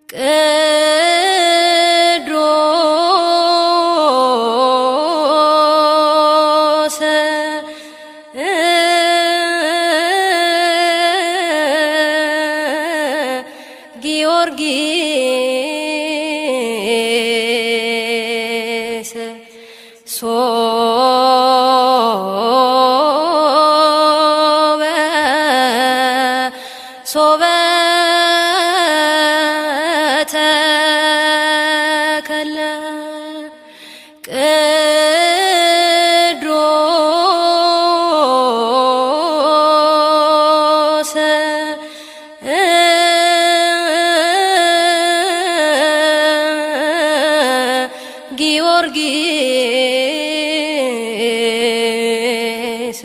ቅዱስ ጊዮርጊስ ሶበ ሶበ ተከለ ቅዱስ ጊዮርጊስ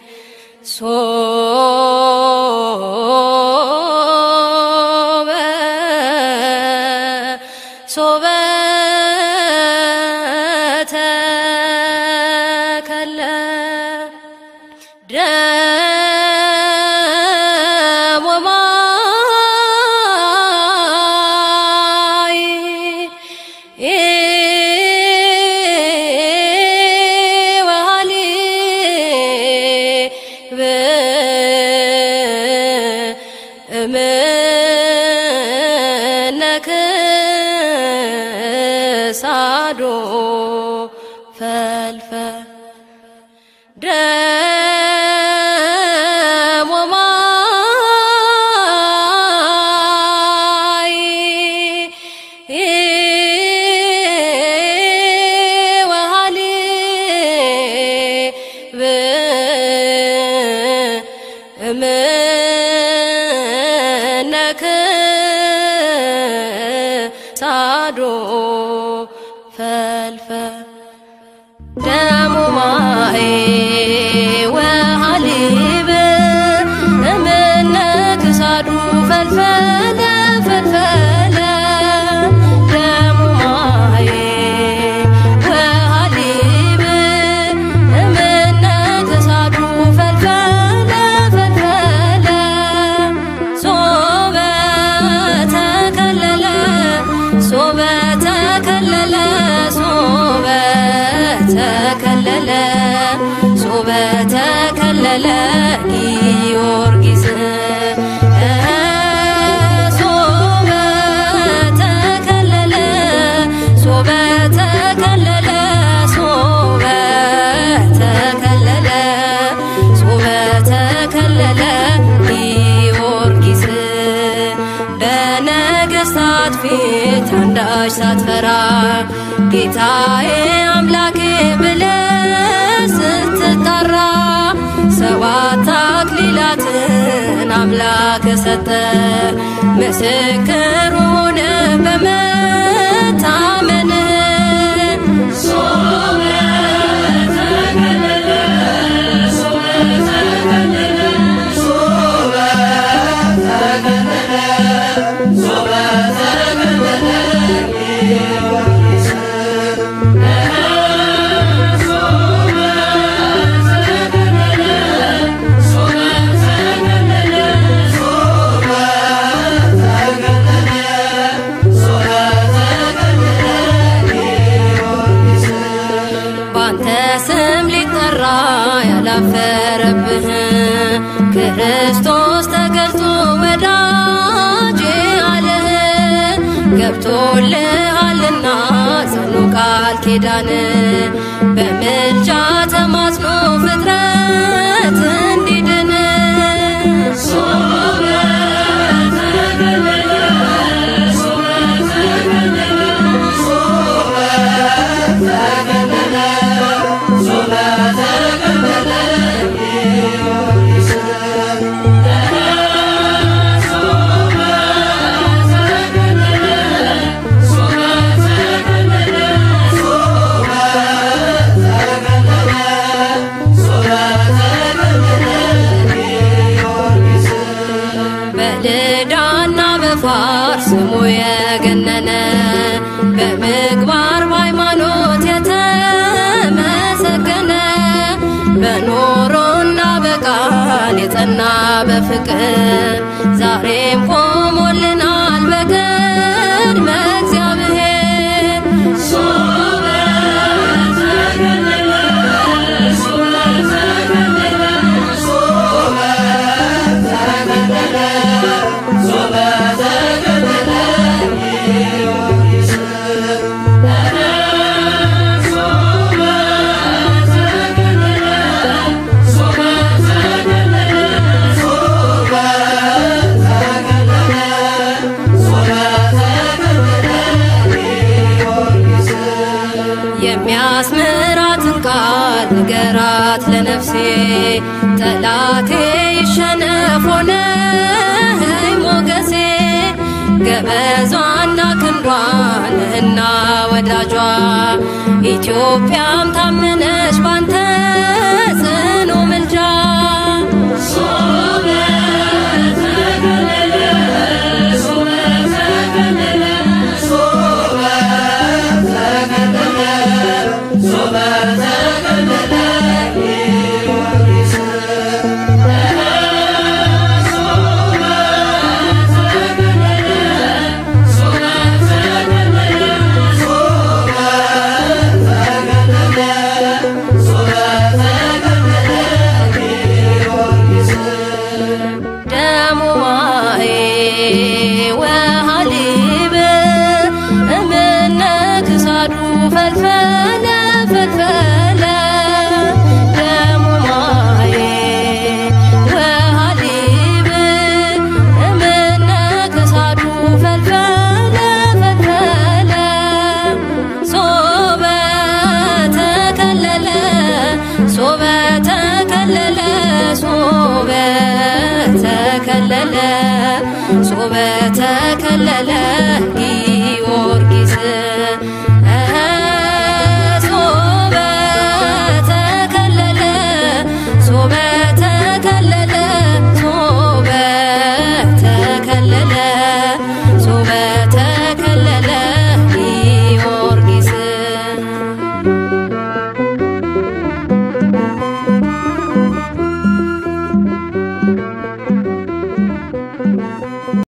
ሶበ ሶበ ተከለ ደሞ ማይ ወሃሊብ እምነ ክሳዶ ፈልፈል ደሞ ማይ ወሃሊብ እምነ ክሳዶ ፈልፈል ደሙ ማይ ወሃሊብ እምነ ክሳዱ ፈልፈለ ፈልፈለ ደሙ ማይ ወሃሊብ እምነ ክሳዱ ፈልፈለ ፈልፈለ ሶበ ተከለለ ሶበ ተከለለ ሶበ ተከለለ ሶበ ተከለለ ጊዮርጊስ ሶበ ተከለለ ሶበ ተከለለ ሶበ ተከለለ ሶበ ተከለለ ጊዮርጊስ በነገሥታት ፊት አንዳች ሳትፈራ ጌታዬ አምላኬ ብለህ ስትጠራ ሰባት አክሊላትን አምላክ ሰጠ ምስክር ሆነ በመታመንህ ባንተ ስም ሊጠራ ያላፈረብህ ክርስቶስ ተገልጦ ወዳጄ አለህ ገብቶልሃልና ጽኑ ቃል ኪዳን በምልጃ ተማጽኖ ፍጥረት እንዲድን በልዳና በፋር ስሙ የገነነ በምግባር በሃይማኖት የተመሰገነ በኖሮና በቃል የጸና በፍቅር ዛሬም ቆሞልናል በቀ የሚያስምራትን ቃል ንገራት ለነፍሴ ጠላቴ ይሸነፍ ሆነኝ ሞገሴ ገበዟና ክንዷ ነህና ወዳጇ ኢትዮጵያም ታመነች ባንተ ጽኑ ምልጃ ደሙ ማዬ ወሃሊብ እምነ ክሳዱ ፈልፈለ ፈልፈለ ደሙ ማዬ ወሃሊብ እምነ ክሳዱ ፈልፈለ ፈልፈለ ሶበ ተከለለ ሶበ ተከለለ ሶበ ተከለለ ሶበ ተከለለ ጊዮርጊስ እኸ ሶበ ተከለለ ሶበ ተከለለ ሶበ ተከለለ